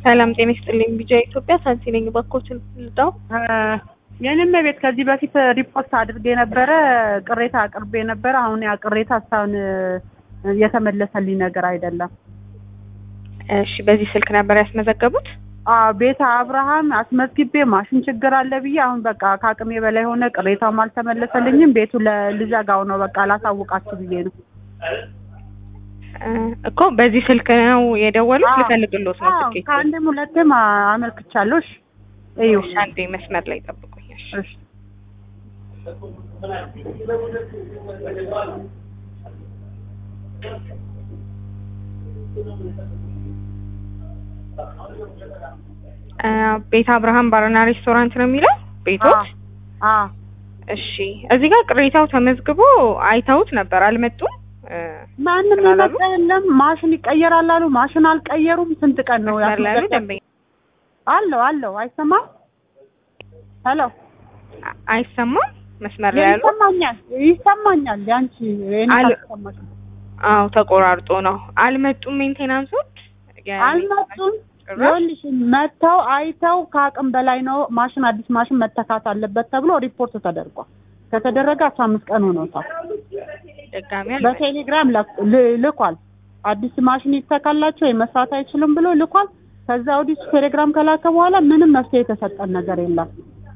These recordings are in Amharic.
ሰላም ጤና ይስጥልኝ። ቢጃ ኢትዮጵያ ሳንቲ ነኝ። ባኮችን ልዳው የኔም ቤት ከዚህ በፊት ሪፖርት አድርጌ ነበረ፣ ቅሬታ አቅርቤ ነበረ። አሁን ያ ቅሬታ እስካሁን የተመለሰልኝ ነገር አይደለም። እሺ፣ በዚህ ስልክ ነበር ያስመዘገቡት? አዎ ቤተ አብርሃም አስመዝግቤ ማሽን ችግር አለ ብዬ አሁን በቃ ከአቅሜ በላይ ሆነ። ቅሬታውም አልተመለሰልኝም። ቤቱ ልዘጋው ነው በቃ ላሳውቃችሁ ብዬ ነው እኮ በዚህ ስልክ ነው የደወሉት? አዎ። ልፈልግሎት ነው አዎ፣ ትኬት። ከአንድም ሁለትም አመልክቻለሁ። እሺ እዩ እሺ፣ አንዴ መስመር ላይ ጠብቁኝ። እሺ። እሺ አ፣ ቤተ አብርሃም ባርና ሬስቶራንት ነው የሚለው ቤቶት? አ እሺ፣ እዚህ ጋር ቅሬታው ተመዝግቦ አይተውት ነበር አልመጡም? እ፣ ማንም ምን አላሉ? የመጣ የለም። ማሽን ይቀየራል አሉ። ማሽን አልቀየሩም። ስንት ቀን ነው መስመር ላይ ያሉ ያስመዘገብ- ደንበኛ አለው አለው። አይሰማም? ሄሎ አ- አይሰማም? መስመር ላይ ያሉ ይሰማኛል፣ ይሰማኛል። ያንቺ የኔ አል- ካልተሰማሽ ነው። አዎ ተቆራርጦ ነው። አልመጡም ሜንቴናንሶች? የ- አልመጡም። ጭራሽ? ይኸውልሽ መጥተው አይተው ከአቅም በላይ ነው ማሽን አዲስ ማሽን መተካት አለበት ተብሎ ሪፖርት ተደርጓል። ከተደረገ አስራ አምስት ቀን ሆኖታል። ድጋሚ አልመጡም። በቴሌግራም ላክ- ል- ልኳል። አዲስ ማሽን ይተካላቸው መስራት አይችልም ብሎ ልኳል። ከዛ ወዲህ ቴሌግራም ከላከ በኋላ ምንም መፍትሄ የተሰጠን ነገር የለም።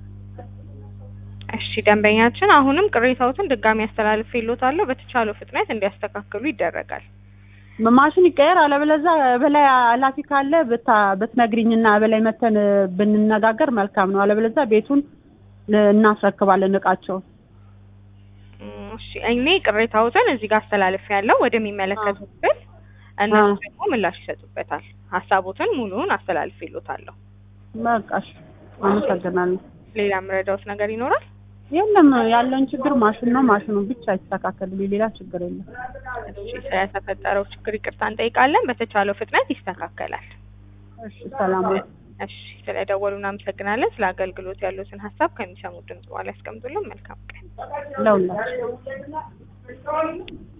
እሺ ደንበኛችን አሁንም ቅሬታዎትን ድጋሚ አስተላልፌልዎታለሁ። በተቻለው ፍጥነት እንዲያስተካክሉ ይደረጋል። ማሽን ይቀየር፣ አለበለዚያ በላይ ኃላፊ ካለ ብታ- ብትነግሪኝና በላይ መተን ብንነጋገር መልካም ነው። አለበለዚያ ቤቱን ል- እናስረክባለን እቃቸውን። እም፣ እሺ እኔ ቅሬታዎትን እዚህ ጋር አስተላልፌያለሁ ወደሚመለከቱት ክፍል፣ እነሱ አዎ። ደግሞ ምላሽ ይሰጡበታል። ሀሳቦትን ሙሉውን አስተላልፌልዎታለሁ። በቃ እሺ፣ አመሰግናለሁ። ሌላ የምረዳዎት ነገር ይኖራል? የለም ያለውን ችግር ማሽን ነው። ማሽኑ ብቻ ይስተካከልልኝ፣ ሌላ ችግር የለም። እሺ ስለተፈጠረው ችግር ይቅርታ እንጠይቃለን። በተቻለው ፍጥነት ይስተካከላል። እሺ፣ ሰላም ነው። እሺ ስለደወሉ እናመሰግናለን። ስለ አገልግሎት ያሉትን ሀሳብ ከሚሰሙት ድምጽ በኋላ ያስቀምጡልን። መልካም ቀን። ለሁላችሁ